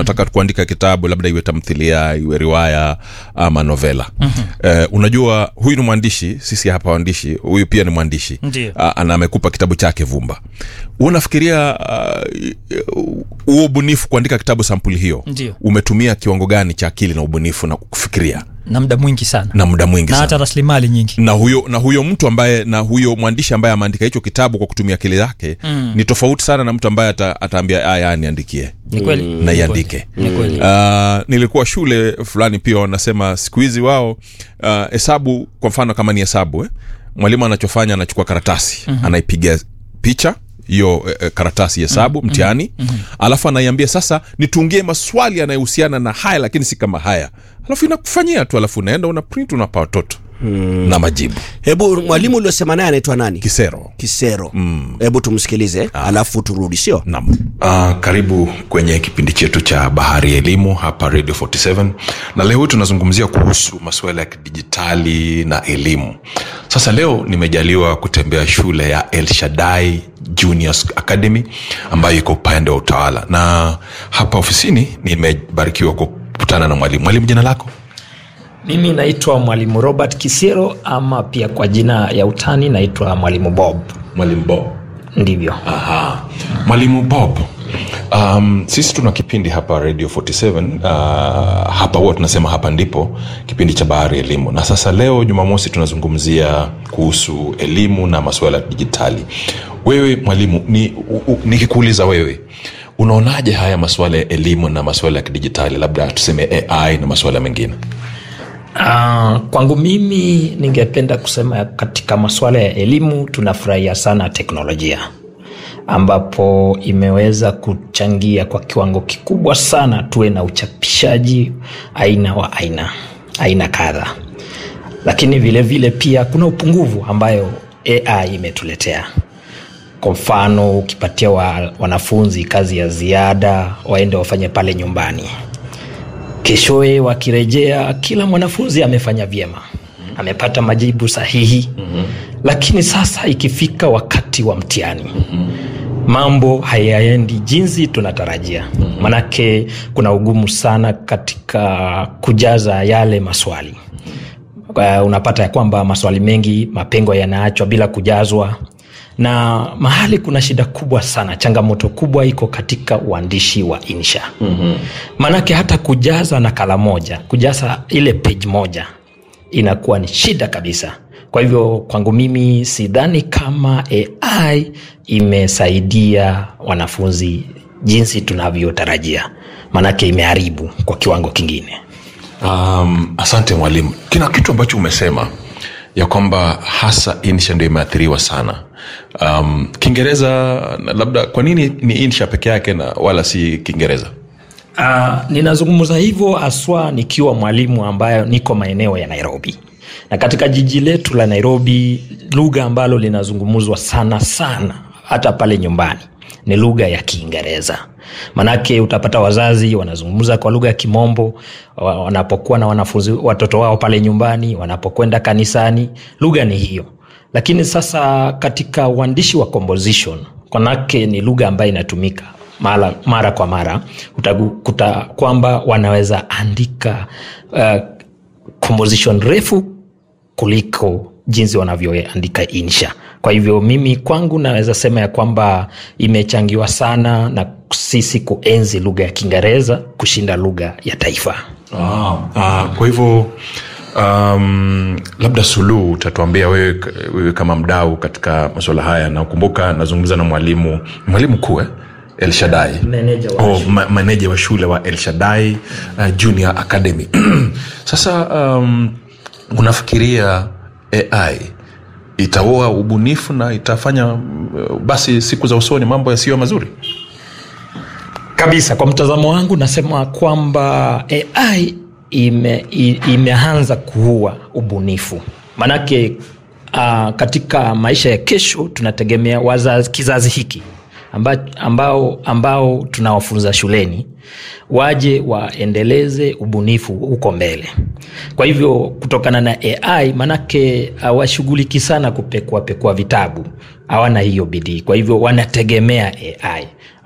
unataka kuandika kitabu labda iwe tamthilia iwe riwaya ama novela mm-hmm. eh, unajua huyu ni mwandishi sisi hapa waandishi huyu pia ni mwandishi Ndiyo. Ah, ana amekupa kitabu chake vumba unafikiria huo uh, ubunifu kuandika kitabu sampuli hiyo Ndiyo. umetumia kiwango gani cha akili na ubunifu na kufikiria na muda mwingi sana na muda mwingi na sana hata rasilimali nyingi na huyo na huyo mtu ambaye na huyo mwandishi ambaye ameandika hicho kitabu kwa kutumia akili yake mm. ni tofauti sana na mtu ambaye ata, ataambia aya niandikie ni kweli na iandike ni kweli Uh, nilikuwa shule fulani pia wanasema siku hizi wao uh, hesabu kwa mfano kama ni hesabu eh? mwalimu anachofanya anachukua karatasi mm-hmm. anaipiga picha hiyo eh, karatasi hesabu mm-hmm. mtihani mm-hmm. alafu anaiambia sasa nitungie maswali yanayohusiana na haya lakini si kama haya alafu inakufanyia tu alafu unaenda una print unapa watoto mm. na majibu hebu mwalimu uliosema naye anaitwa nani kisero kisero hebu tumsikilize alafu turudi sio nam Uh, karibu kwenye kipindi chetu cha bahari ya elimu hapa radio 47 na leo tunazungumzia kuhusu masuala ya kidijitali na elimu sasa leo nimejaliwa kutembea shule ya el shadai juniors academy ambayo iko upande wa utawala na hapa ofisini nimebarikiwa kukutana na mwalimu mwalimu jina lako mimi naitwa mwalimu robert kisiro ama pia kwa jina ya utani naitwa mwalimu bob mwalimu bob ndivyo Aha. mwalimu bob um, sisi tuna kipindi hapa radio 47 uh, hapa huwa tunasema hapa ndipo kipindi cha bahari ya elimu na sasa leo jumamosi tunazungumzia kuhusu elimu na masuala ya dijitali wewe mwalimu ni, u- u- nikikuuliza wewe unaonaje haya masuala ya elimu na masuala ya kidijitali labda tuseme ai na masuala mengine uh, kwangu mimi ningependa kusema katika masuala ya elimu tunafurahia sana teknolojia ambapo imeweza kuchangia kwa kiwango kikubwa sana tuwe na uchapishaji aina wa aina aina kadha lakini vile vile pia kuna upungufu ambayo ai imetuletea kwa mfano ukipatia wa, wanafunzi kazi ya ziada waende wafanye pale nyumbani keshoe wakirejea kila mwanafunzi amefanya vyema amepata majibu sahihi mm-hmm. lakini sasa ikifika wakati wa mtihani mm-hmm mambo hayaendi jinsi tunatarajia mm-hmm. manake kuna ugumu sana katika kujaza yale maswali uh, unapata ya kwamba maswali mengi mapengo yanaachwa bila kujazwa na mahali kuna shida kubwa sana changamoto kubwa iko katika uandishi wa insha mm-hmm. maanake hata kujaza nakala moja kujaza ile page moja inakuwa ni shida kabisa kwa hivyo kwangu mimi sidhani kama ai imesaidia wanafunzi jinsi tunavyotarajia maanake imeharibu kwa kiwango kingine um, asante mwalimu kina kitu ambacho umesema ya kwamba hasa insha ndio imeathiriwa sana um, kiingereza na labda kwa nini ni insha peke yake na wala si kiingereza Uh, ninazungumza hivyo haswa nikiwa mwalimu ambayo niko maeneo ya nairobi na katika jiji letu la nairobi lugha ambalo linazungumzwa sana sana hata pale nyumbani ni lugha ya kiingereza manake utapata wazazi wanazungumza kwa lugha ya kimombo wa- wanapokuwa na wanafunzi watoto wao pale nyumbani wanapokwenda kanisani lugha ni hiyo lakini sasa katika uandishi wa composition manake ni lugha ambayo inatumika mara, mara kwa mara utakuta kwamba wanaweza andika uh, composition refu kuliko jinsi wanavyoandika insha kwa hivyo mimi kwangu naweza sema ya kwamba imechangiwa sana na sisi kuenzi lugha ya kiingereza kushinda lugha ya taifa ah, ah, kwa hivyo um, labda suluhu utatuambia wewe, wewe kama mdau katika masuala haya na ukumbuka nazungumza na mwalimu mwalimu kuu eh? el shadai Meneja wa oh, ma, maneja wa shule wa el shadai uh, junior academy sasa um, unafikiria ai itaoa ubunifu na itafanya uh, basi siku za usoni mambo yasiyo mazuri kabisa kwa mtazamo wangu nasema kwamba ai ime, i- imeanza kuua ubunifu maanake uh, katika maisha ya kesho tunategemea wazazi kizazi hiki amba, ambao, ambao tunawafunza shuleni waje waendeleze ubunifu huko mbele kwa hivyo kutokana na ai manake hawashughuliki sana kupekuapekua vitabu hawana hiyo bidii kwa hivyo wanategemea ai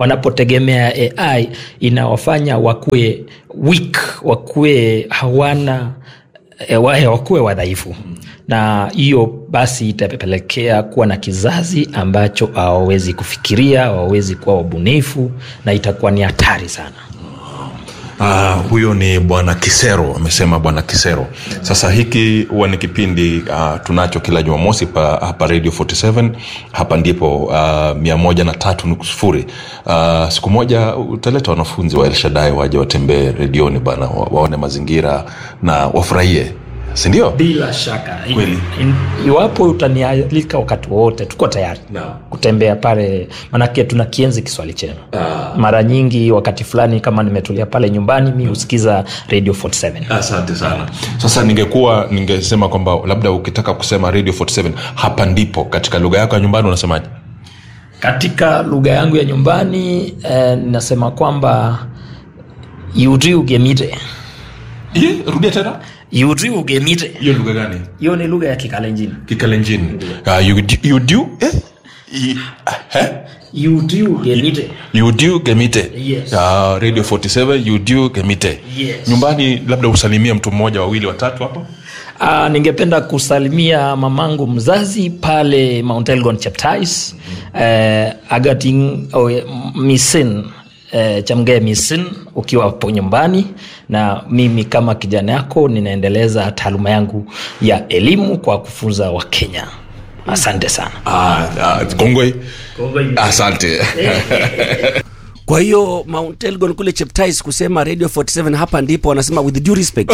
wanapotegemea ai inawafanya wakuwe weak wakuwe hawana e, wa- wakuwe wadhaifu na hiyo basi itapelekea kuwa na kizazi ambacho hawawezi kufikiria hawawezi kuwa wabunifu na itakuwa ni hatari sana Uh, huyo ni bwana kisero amesema bwana kisero sasa hiki huwa ni kipindi uh, tunacho kila jumamosi pa, hapa radio 47 hapa ndipo uh, mia moja na tatu nuku sufuri uh, siku moja utaleta wanafunzi wa elshadai waje watembee redioni bana wa, waone mazingira na wafurahie sindio bila shaka Kweli. In- iwapo utanialika wakati wowote tuko tayari Naam. kutembea pale manake tuna kienzi kiswahili chenu mara nyingi wakati fulani kama nimetulia pale nyumbani mi husikiza radio 47 asante sana sasa ningekuwa ningesema kwamba labda ukitaka kusema radio 47 hapa ndipo katika lugha yako ya nyumbani unasemaje katika lugha yangu ya nyumbani eh, nasema kwamba yuri ugemite Ye, rudia tena yuri ugemite hiyo lugha gani hiyo ni lugha ya kikalenjini kikalenjini uh, you, do- you do eh? I- eh? yuri ugemite you do gemite Yes. uh, radio 47 you do gemite Yes. nyumbani labda usalimie mtu mmoja wawili watatu hapo Uh, ningependa kusalimia mamangu mzazi pale Mount Elgon Cheptais uh, Agating oh, Misin uh, Chamgee Misin ukiwa hapo nyumbani, na mimi kama kijana yako ninaendeleza taaluma yangu ya elimu kwa kufunza Wakenya. Asante sana. Ah, ah, kongwe asante kwa hiyo mount elgon kule cheptais kusema radio 47 hapa ndipo wanasema with due respect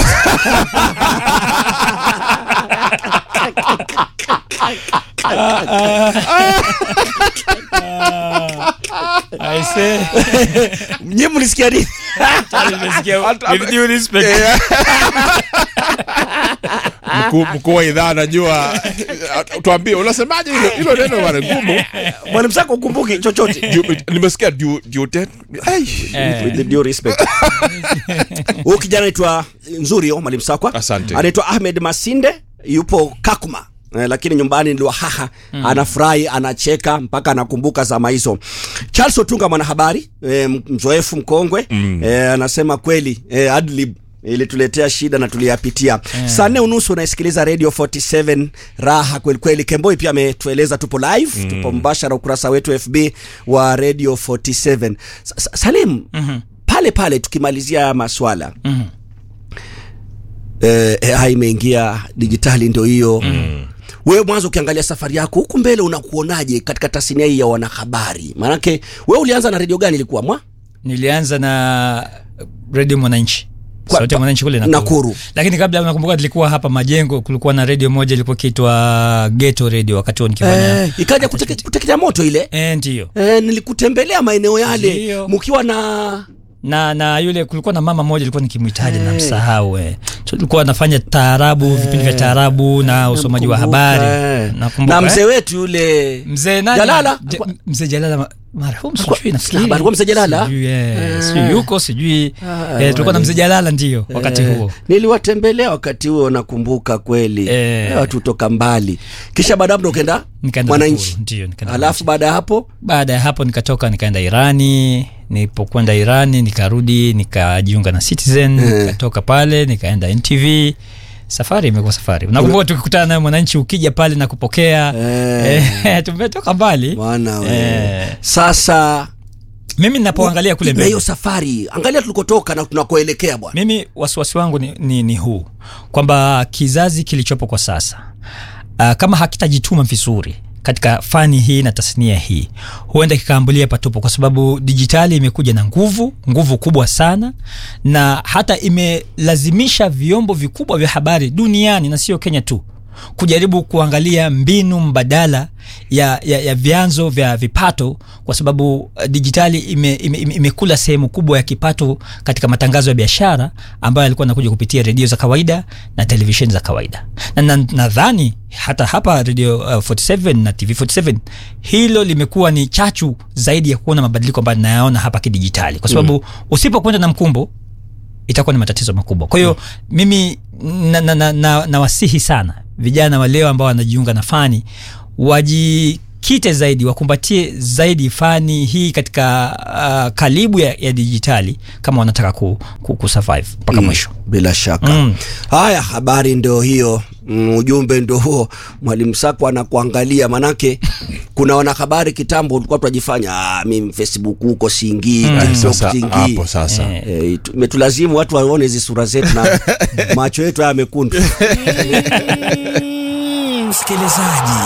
Aise, nye mlisikia nini nimesikia with due respect. mkuu mkuu wa idhaa anajua tuambie unasemaje hilo hilo neno bana ngumu mwalimu sako ukumbuki chochote Ju- nimesikia due- due date. Ai. Eh, with due respect huyu kijana anaitwa nzuri yo mwalimu sakwa Asante. anaitwa ahmed masinde yupo kakuma Eh, lakini nyumbani ndio haha mm. anafurahi anacheka mpaka anakumbuka zama hizo charles otunga mwanahabari eh, mzoefu mkongwe mm. eh, anasema kweli eh, adlib ilituletea shida na tuliyapitia yeah. saa nne unusu unaisikiliza radio 47 raha kwelikweli kemboi pia ametueleza tupo live mm. tupo mbashara ukurasa wetu fb wa radio 47 Sa- sa- salim mm-hmm. pale pale tukimalizia haya maswala Mhm. eh, AI imeingia dijitali ndio hiyo mm. wewe mwanzo ukiangalia safari yako huku mbele unakuonaje katika tasnia hii ya wanahabari maanake wewe ulianza na redio gani ilikuwa mwa nilianza na redio mwananchi Kwa- sauti ya mwananchi kule Nakuru. lakini kabla nakumbuka tulikuwa hapa majengo kulikuwa na redio moja ilikuwa ikiitwa geto redio wakati huo nikifanya eh, ikaja kuteke- kuteketea moto ile eh, ndio eh, nilikutembelea maeneo yale Ndio. mkiwa na na na yule kulikuwa na mama moja ilikuwa nikimhitaji na msahau eh. So, tulikuwa nafanya taarabu vipindi vya taarabu na usomaji wa Nakumbuka, habari eh. nakumbuka na eh. mzee wetu yule mzee nani Jalala? Ja- mzee jalala ma- marehemu Alikuwa- sijui nafikiri Alikuwa- alikuwa mzee Jalala? Sijui, eh, Ah. sijui yuko sijui Ah, eh, tulikuwa na mzee jalala ndio wakati Eh, huo niliwatembelea wakati huo nakumbuka kweli Eh. watu toka mbali kisha baada ya hapo ndo ukaenda Nikaenda mwananchi Nakuru, ndio, nikaenda alafu baada ya hapo baada ya hapo nikatoka nikaenda irani nilipokwenda irani nikarudi nikajiunga na citizen nikatoka pale nikaenda ntv safari imekuwa safari nakumbuka tukikutana naye mwananchi ukija pale na kupokea Eh. eh, tumetoka mbali bwana we Eh. sasa mimi ninapoangalia kule na mbele hiyo safari angalia tulikotoka na tunakoelekea bwana mimi wasiwasi wangu ni, ni, ni huu kwamba kizazi kilichopo kwa sasa uh, kama hakitajituma vizuri katika fani hii na tasnia hii huenda kikaambulia patupo kwa sababu dijitali imekuja na nguvu nguvu kubwa sana na hata imelazimisha vyombo vikubwa vya habari duniani na sio kenya tu kujaribu kuangalia mbinu mbadala ya, ya, ya vyanzo vya vipato kwa sababu uh, dijitali imekula ime, ime imekula sehemu kubwa ya kipato katika matangazo ya biashara ambayo yalikuwa nakuja kupitia redio za kawaida na televisheni za kawaida na na- nadhani hata hapa radio uh, 47 na tv 47 hilo limekuwa ni chachu zaidi ya kuona mabadiliko ambayo nayaona hapa kidijitali kwa sababu mm. usipokwenda na mkumbo itakuwa ni matatizo makubwa kwa hiyo mm. mimi nawasihi na, na, na, nawasihi sana vijana wa leo ambao wanajiunga na fani wajikite zaidi wakumbatie zaidi fani hii katika uh, kalibu ya, ya dijitali kama wanataka ku, ku, kusurvive mpaka mwisho bila shaka Mm. haya habari ndio hiyo mm, ujumbe ndio huo mwalimu sako anakuangalia manake kuna wanahabari kitambo ulikuwa tunajifanya ah, mimi facebook huko siingii tiktok sasa siingii hapo sasa Eh. Eh, itu- imetulazimu watu waone hizi sura zetu na macho yetu haya mekundu msikilizaji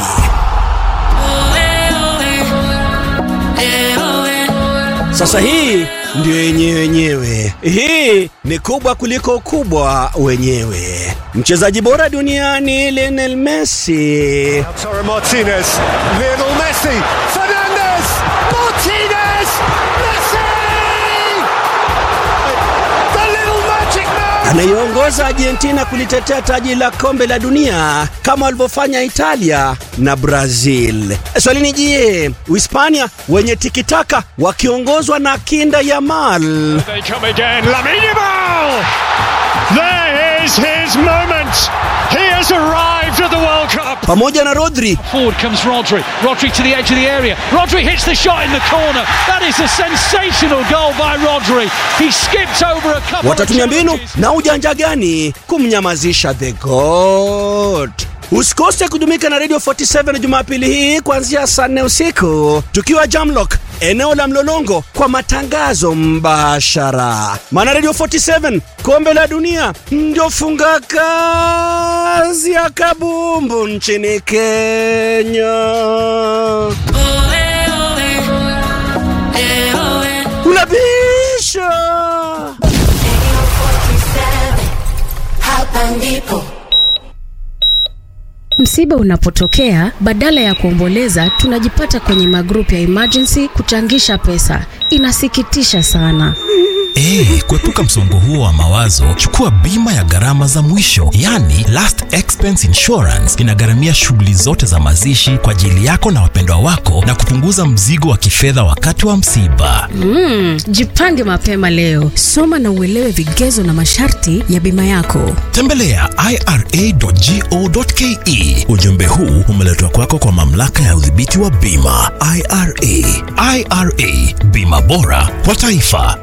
sasa hii ndio yenyewe wenyewe hii ni kubwa kuliko kubwa wenyewe mchezaji bora duniani Lionel Messi Lautaro Martinez, Lionel Messi, Fernandez, Martinez, Messi! The little magic man! anayeongoza Argentina kulitetea taji la kombe la dunia kama walivyofanya Italia na Brazil. Swali ni je, Uhispania wenye tikitaka wakiongozwa na kinda Yamal They come again, Lamine Yamal! There is his moment! He has arrived at the World Cup! pamoja na Rodri Forward comes Rodri. Rodri to the edge of the area. Rodri hits the shot in the corner. That is a sensational goal by Rodri. He skipped over a couple watatumia of mbinu challenges. na ujanja gani kumnyamazisha the goat. Usikose kujumuika na Radio 47 Jumapili hii kuanzia saa nne usiku tukiwa Jamlock eneo la Mlolongo kwa matangazo mbashara. Maana Radio 47 kombe la dunia ndio funga kazi ya kabumbu nchini Kenya. Unabisha Hapa ndipo Msiba unapotokea, badala ya kuomboleza, tunajipata kwenye magrupu ya emergency kuchangisha pesa. Inasikitisha sana. Ee, kuepuka msongo huo wa mawazo, chukua bima ya gharama za mwisho, yani last expense insurance. Inagharamia shughuli zote za mazishi kwa ajili yako na wapendwa wako na kupunguza mzigo wa kifedha wakati wa msiba. Mm, jipange mapema leo. Soma na uelewe vigezo na masharti ya bima yako. Tembelea ira.go.ke. Ujumbe huu umeletwa kwako kwa mamlaka ya udhibiti wa bima IRA. IRA, bima bora kwa taifa.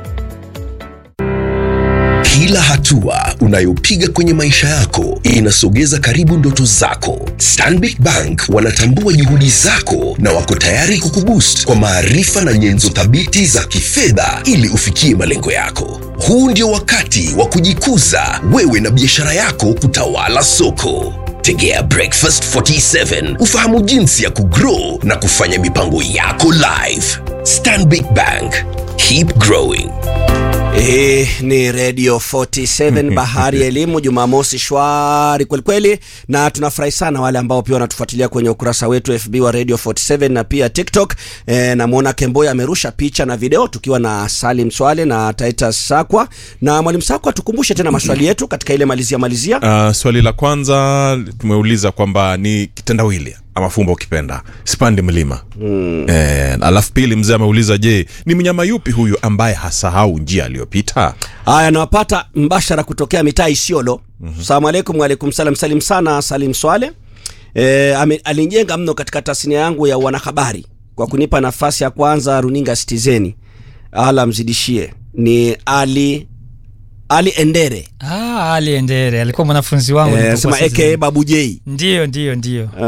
Kila hatua unayopiga kwenye maisha yako inasogeza karibu ndoto zako. Stanbic Bank wanatambua juhudi zako na wako tayari kukuboost kwa maarifa na nyenzo thabiti za kifedha ili ufikie malengo yako. Huu ndio wakati wa kujikuza wewe na biashara yako kutawala soko. Tegea Breakfast 47 ufahamu jinsi ya kugrow na kufanya mipango yako live. Stanbic Bank, keep growing. Hii ni Radio 47 Bahari ya Elimu, Jumamosi shwari kwelikweli, na tunafurahi sana wale ambao pia wanatufuatilia kwenye ukurasa wetu FB wa Radio 47 na pia TikTok. E, namwona Kemboya amerusha picha na video tukiwa na Salim Swale na Titus Sakwa. Na mwalimu Sakwa, tukumbushe tena maswali yetu katika ile malizia malizia. Uh, swali la kwanza tumeuliza kwamba ni kitendawili ama fumbo ukipenda sipandi mlima mm. eh, alafu pili mzee ameuliza je ni mnyama yupi huyu ambaye hasahau njia aliyopita Haya, nawapata mbashara kutokea mitaa Isiolo. mm-hmm. Salamu alaikum. Waalaikum salam. Salim sana Salim Swale. E, ame, alinijenga mno katika tasnia yangu ya wanahabari kwa kunipa nafasi ya kwanza runinga Citizeni. Ala mzidishie. Ni Ali Ali Endere ah, Ali Endere alikuwa mwanafunzi wangu e, nilipokuwa sema Citizen. aka Babu J. ndio ndio ndio Uh,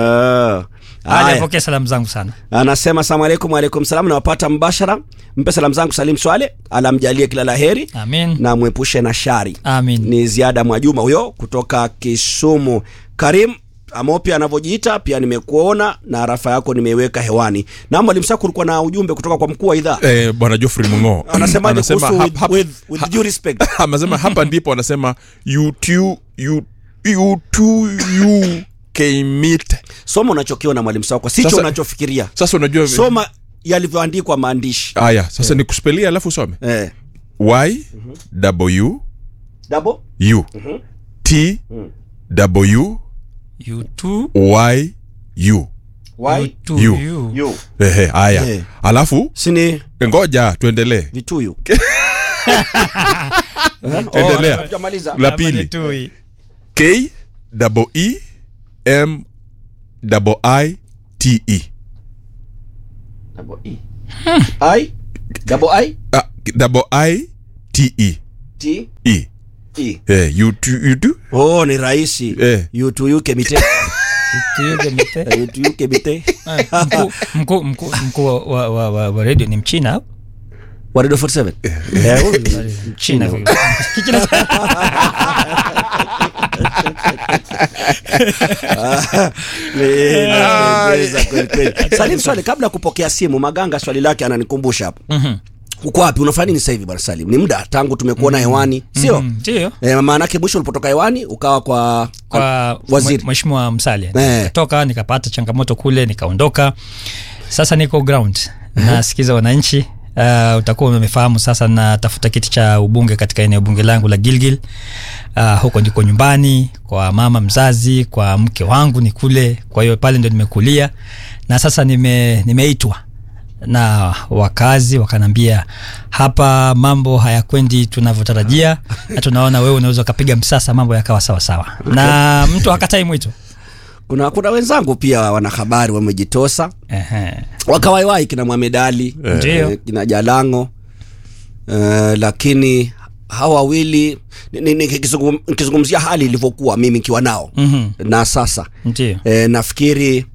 Ali haya. apokee salamu zangu sana Anasema salamu alaikum. Waalaikum salam. Nawapata mbashara. Mpe salamu zangu Salim Swale, alamjalie kila la heri amin na mwepushe na shari. amin ni ziada mwajuma huyo kutoka kisumu karim amopi anavyojiita pia nimekuona na rafa yako nimeiweka hewani na mwalimu sako ulikuwa na ujumbe kutoka kwa mkuu wa idhaa eh, bwana Geoffrey Mungo anasemaje kuhusu hap- with, hap- with, with due respect anasema hapa ndipo anasema you two, you, you two, you keimit soma unachokiona mwalimu sako sicho Sasa- unachofikiria sasa unajua soma yalivyoandikwa maandishi haya sasa ni kuspelia alafu usome eh. y w Double? u t w you too, y u Why? you too, You. you. You. ehe haya Eh. alafu sini ngoja tuendelee vituyu endelea Hatujamaliza. la Ama ni pili tui. k double e m double i t e double E. I double I Ah, double I T E T E. E. Eh, you do, you do? Oh, ni rahisi. Eh. Yutuyuke mite. Tuyuge mite. Yutuyuke mite. Eh, mkuu mkuu mkuu mkuu wa, wa, wa, wa, wa radio ni mchina au? Wa Radio 47. Eh, huyu ni Mchina vile. Kichina cha- Nimependeza kweli kweli. Salim, swali kabla ya kupokea simu, Maganga swali lake ananikumbusha hapo. Mhm. Uko wapi? Unafanya nini sasa hivi bwana Salim? Ni muda tangu tumekuona hewani, sio? Mhm, Ndio. Eh, maana yake mwisho ulipotoka hewani ukawa kwa kwa waziri. mwe- mheshimiwa Msalia Eh. nikatoka nikapata changamoto kule nikaondoka sasa niko ground nasikiza wananchi Uh, utakuwa umefahamu sasa natafuta kiti cha ubunge katika eneo bunge langu la Gilgil. Uh, huko ndiko nyumbani kwa mama mzazi, kwa mke wangu ni kule, kwa hiyo pale ndo nimekulia na sasa nime, nimeitwa na wakazi wakanambia hapa mambo hayakwendi tunavyotarajia na tunaona wewe unaweza ukapiga msasa mambo yakawa sawa sawa na mtu hakatai mwito kuna kuna wenzangu pia wanahabari wamejitosa Ehe. wakawaiwai kina Mohamed Ali Ndio. eh, kina Jalango eh, lakini hawa wawili ni- ni- nikizungum- nikizungumzia hali ilivyokuwa mimi nikiwa nao Mhm. na sasa Ndio. e, nafikiri